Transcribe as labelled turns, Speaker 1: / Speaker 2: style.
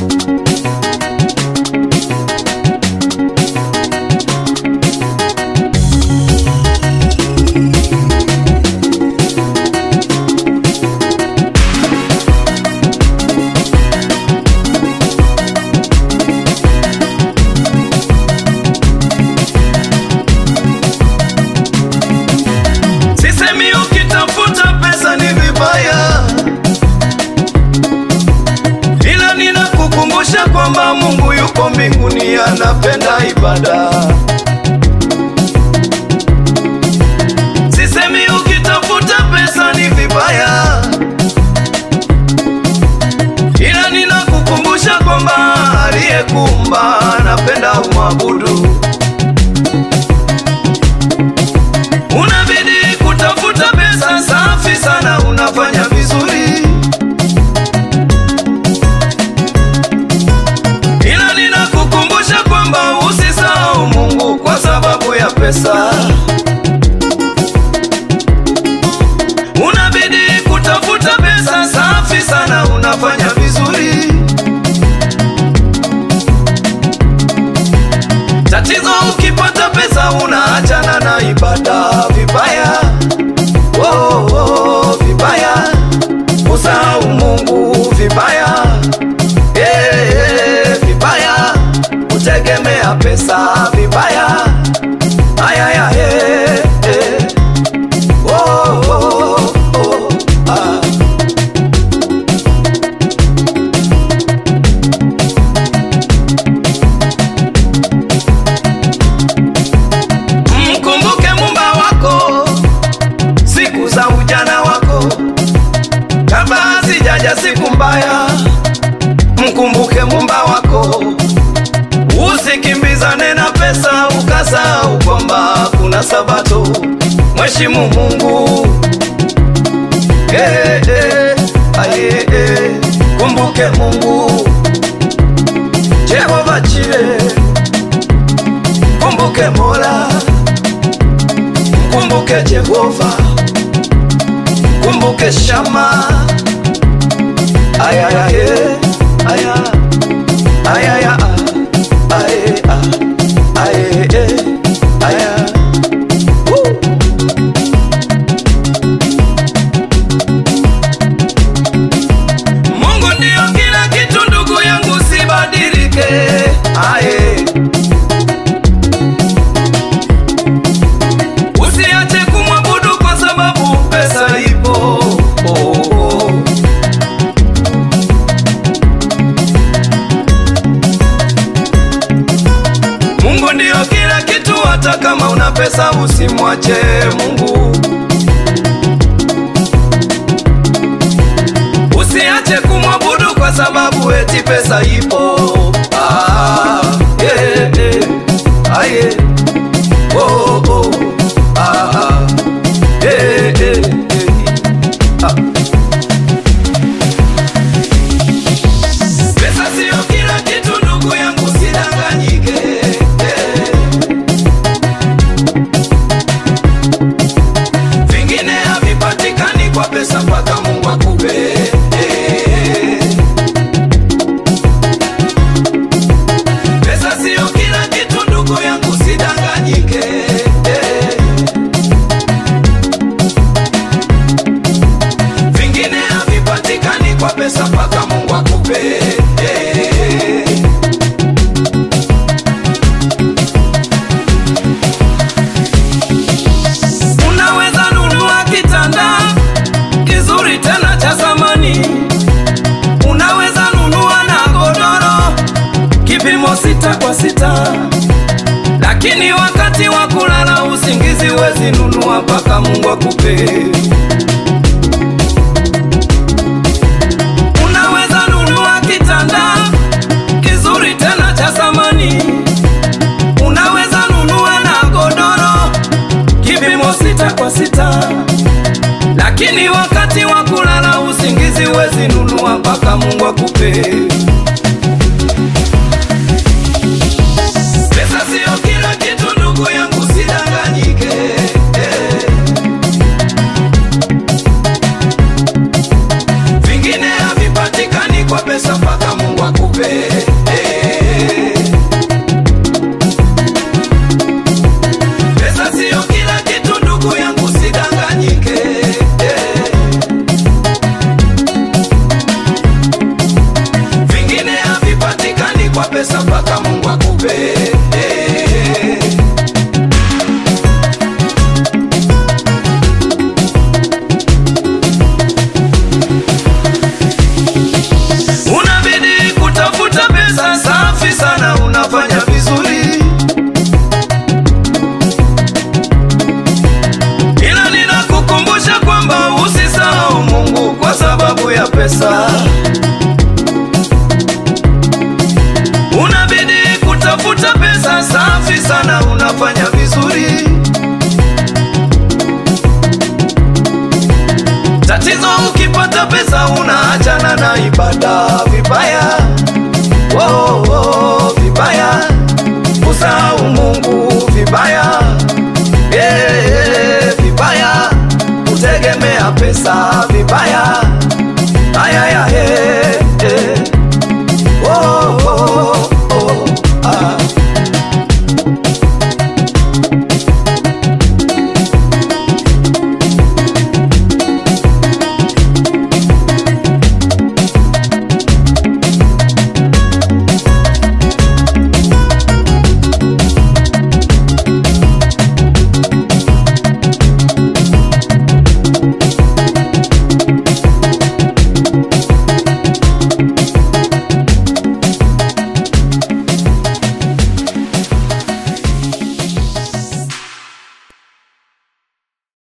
Speaker 1: Sisemi ukitafuta pesa ni vibaya, ila ninakukumbusha kwamba Mungu yuko mbinguni, anapenda ibada. Sisemi ukitafuta pesa ni vibaya, ila ninakukumbusha kwamba aliyekuumba anapenda umwabudu. Unabidi kutafuta pesa safi sana, unafanya vizuri, ila ninakukumbusha kwamba usisahau Mungu kwa sababu ya pesa. Unabidi kutafuta pesa safi sana, unafanya vizuri. Tatizo ukipata pesa unaachana na ibada vibaya, oh, oh, vibaya, usahau Mungu vibaya, eh, eh, vibaya, kutegemea pesa vibaya, ayaya, eh, eh, oh, oh, oh, ah. Mkumbuke mumba wako siku za ujana wako, kabla hazijaja siku mbaya. Mkumbuke mumba wako, usikimbizane na pesa ukasahau kwamba kuna Sabato. Mheshimu Mungu eh, eh, aye, eh. Kumbuke Mungu Jehova Jire Kumbuke Mola, kumbuke Jehova, kumbuke Shama. Aya aya ye, aya aya ya aye a aye e aya. Woo! Mungu ndio kila kitu, ndugu yangu, sibadilike. Aye. Usiache kumwabudu kwa sababu pesa ipo. Oh, oh. Mungu ndio kila kitu, hata kama una pesa usimwache Mungu. Usiache kumwabudu kwa sababu eti pesa ipo. Ah, yeah, yeah. Ah, yeah. Oh, oh. Ah, ah. Eh, eh, eh. Ah. Pesa sio kila kitu ndugu yangu, sidanganyike. Eh. Vingine havipatikani kwa pesa mpaka Mungu akupe. Eh. Pesa sio kila kitu ndugu yangu, sidanganyike. Eh. Vingine havipatikani kwa pesa mpaka Mungu akupe. Eh. Unaweza nunua kitanda kizuri tena cha zamani, unaweza nunua na godoro kipimo sita kwa sita, lakini wakati wa kulala usingizi wezi nunua mpaka Mungu akupe.